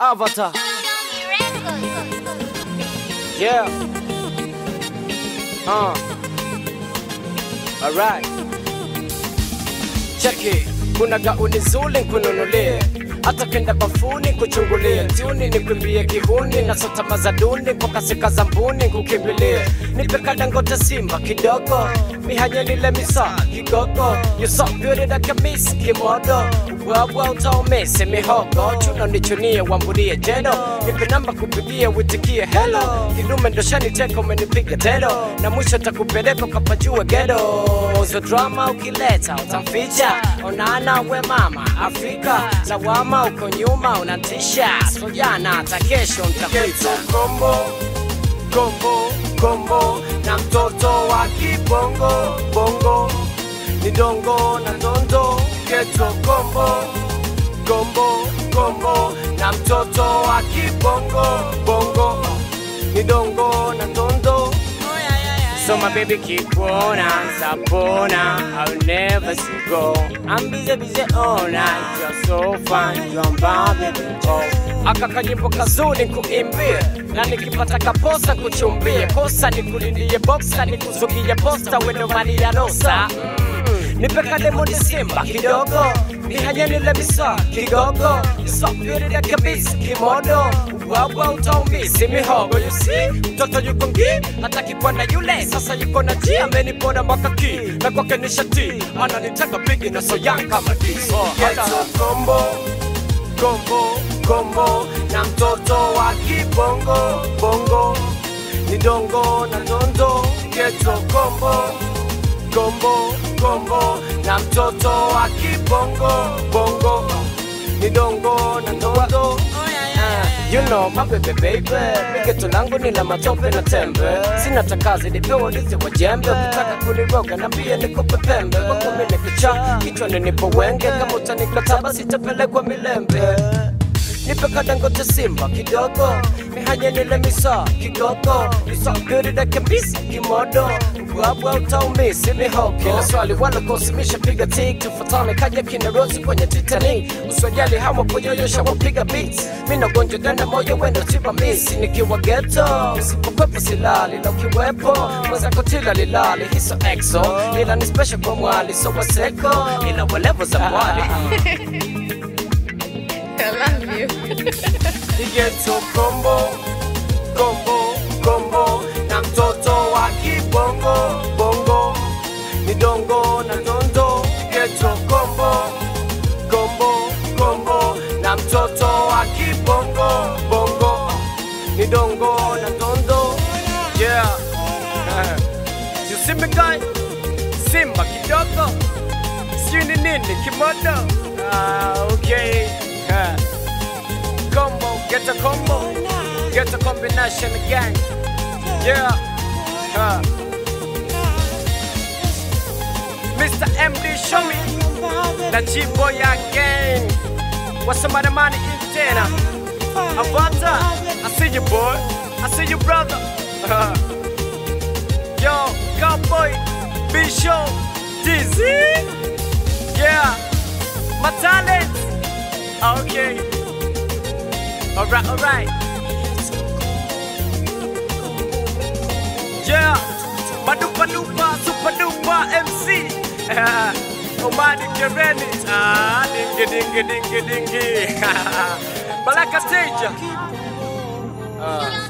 Avatar. Yeah. Uh. Alright. Check it. Kuna gauni zuri nkununulie hata kenda bafuni kuchungulia tuni nikwimbie kihuni na sota mazaduni kwa kasika za mbuni kukimbilie nipe kadangote simba kidogo mihanyelile misa kigogo you so beauty like a miss kimodo ubwabwa utaumese mihogo chuno nichunie wambulie jedo nipe namba kupigie witikie hello kidume ndoshaniteka umenipiga tedo na mwisho takupeleka kapajue gedo zo drama ukileta utamficha onana we mama afrika lawama uko nyuma unatisha sojana hata kesho ntakuita kombo kombo kombo na mtoto wa kibongo bongo ni dongo na dondo geto kombo kombo kombo na mtoto wa kibongo bongo ni dongo na dondo So my baby keep on sapona I'll never see go I'm busy busy all night You're so fine You're my baby oh Aka kanyimbo kazuri kuimbie na nikipata kaposa kuchumbie kosa nikulindie boksa nikuzugie posta wendo mali ya rosa mm. nipeka lemoni simba kidogo nihanyanile misa kigogo isopirire kabisa kimodo ubwabwa utaumisi mihogo yusi mtoto yuko ngi hataki kwenda yule sasa yuko na ji amenipona mwaka ki na kwake ni shati ananitaka bigi na soyan kama diso kombo kombo kombo na mtoto wa kibongo bongo ni dongo na dondo geto kombo kombo kombo na mtoto wa kibongo bongo ni dongo na dondo Uh, you know my baby baby migeto langu ni la matope na tembe sina takazi nipewa ulizi wa jembe ukitaka kuniroga na pia nikupe pembe wako mimi kicha kichwani nipo wenge kama utanikataa basi tapelekwa milembe nipe kadangote simba kidogo mihanye nile misa kigogo isabirida kabisa kimodo ubwabwa utaumisi mihogo kila swali walokosimisha piga tik tufatane kaja kina rosi kwenye titanic uswajali hawa kuyoyosha wapiga beats mina gonjwa dana moyo wendo tiba misi nikiwa geto usipokwepo silali na ukiwepo mwenzako tila lilali hiso exo ila ni special kwa mwali so waseko ila walevo za mwali I love you. Geto kombo kombo kombo na mtoto wa kibongo bongo ni dongo na dondo geto kombo kombo kombo na mtoto wa kibongo bongo ni dongo na dondo yeah you see me guy simba kidogo sijui ni nini kimodo ah, okay Ah. combo, get a combo, get a combination again. Yeah. Huh. Mr. MD, show me that G-boy again. What's some other money in Tena? Avata, I see you, boy. I see you, brother. Uh. Yo, cowboy, B show, Dizzy. Yeah, my talent. Okay. Alright, alright. Yeah. Madupa dupa, super duper MC. Omani Kereni. Ah, dingy dingy dingy dingy. Balaka Teja. Ah.